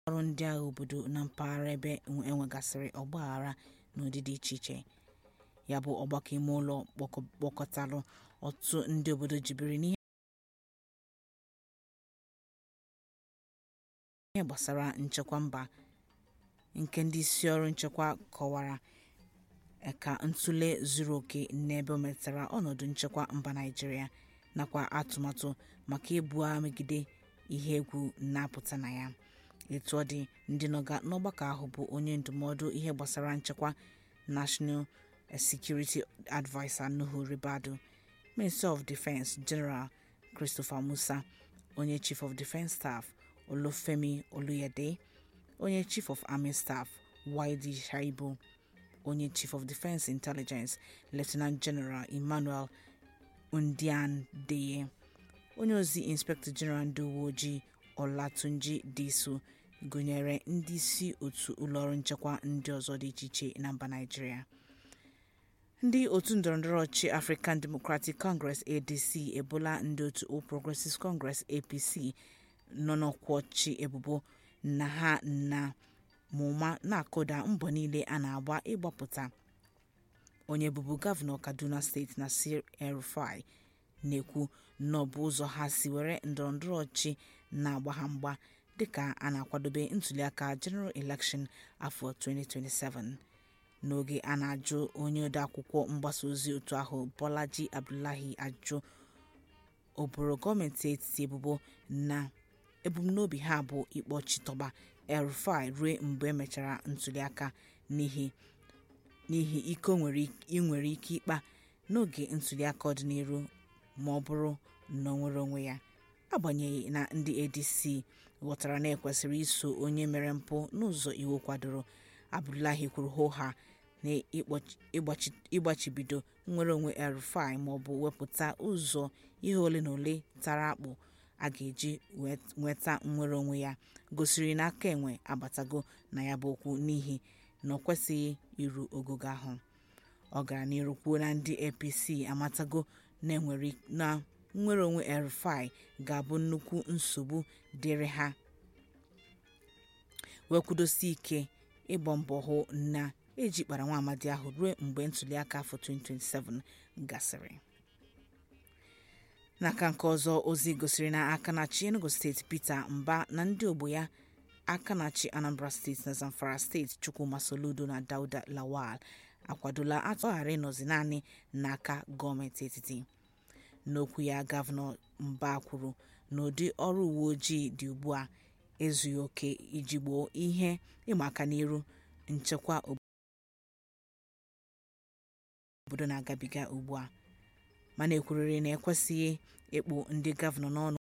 ọrụ ndị agha obodo na mpaghara ebe enwegasịrị ọgbaghara n'ụdị dị iche iche ya bụ ọgbakọ imeụlọ kpọkọtara ọtụtụ ndị obodo jibere n'ihe gbasara nchekwa mba nke ndị isi ọrụ nchekwa kọwara ka ntụle zuru oke n'ebe o metụtara ọnọdụ nchekwa mba naịjirịa nakwa atụmatụ maka ibu agha megide ihe egwu na-apụta na ya etu ọ dị ndị nọ n'ọgbakọ ahụ bụ onye ndụmọdụ ihe gbasara nchekwa national security adviser nuhu ribadu minister of defence general christopher musa onye chief of defence staff olufemi oluyede onye chief of army staff wayde shaibu onye chief of defence intelligence lieutenant general emmanuel ndiandeye onye ozi inspector general ndị uwe ojii olatunji disu gụnyere ndị isi otu ụlọọrụ nchekwa ndị ọzọ dị iche iche na mba naịjirịa ndị otu ndọrọndọrọ ọchịchị african democratic congress adc ebola ndị otu all progressives congress apc nọ n'ọkwa ọchịchị ebubo na ha na mụma na-akụda mbọ niile a na-agba ịgbapụta onye bụbu gọvanọ kaduna steeti nasir el-rufai na-ekwu na ọ bụ ụzọ ha si were ndọrọndọrọ ọchịchị na-agba ha mgba dịka a na-akwadobe ntuliaka general election afọ 2027 n'oge a na-ajụ onye odeakwụkwọ mgbasa ozi otu ahụ bolaji abdullahi ajụ oboro gọọmenti etiti ebubo na ebumnobi ha bụ ịkpọchitọba el-rufai ruo mgbe emechara ntuliaka n'ihi n'ihi ike ị nwere ike ịkpa n'oge ntuliaka ọdịnihu ma ọ bụrụ na ọ nwere onwe ya agbanyeghị na ndị adc ghọtara na ekwesịrị iso onye mere mpụ n'ụzọ iwu kwadoro abdullahi kwuru hoha na ịgbachibido nnwere onwe el-rufai maọbụ wepụta ụzọ ihe ole na ole tara akpụ a ga-eji nweta nnwere onwe ya gosiri na aka enwe abatago na ya bụ okwu n'ihi na ọ kwesịghị iru ogogo ahụ ọ gara n'iru kwuo na ndị apc amatago na nnwere onwe el-rufai ga-abụ nnukwu nsogbu dịrị ha wee kwudosie ike ịgba mbọ hụ na ejikpara nwa amadi ahụ ruo mgbe ntuliaka afọ 2027 gasịrị n'aka nke ọzọ ozi gosiri na akanachi enugu steeti peter mba na ndị ogbo ya akanachi anambra steeti na zamfara steeti chukwuma soludo na dauda lawal akwadola atọghara ịnọzi naanị n'aka gọọmenti etiti n'okwu ya gọvanọ mba kwuru na ụdị ọrụ uwe ojii dị ugbu a ezughị oke iji gboo ihe ịma aka n'iru nchekwa obodo na-agabiga ugbu a mana ekwurịrị na ekwesịghị ịkpụ ndị gọvanọ n'ọnụ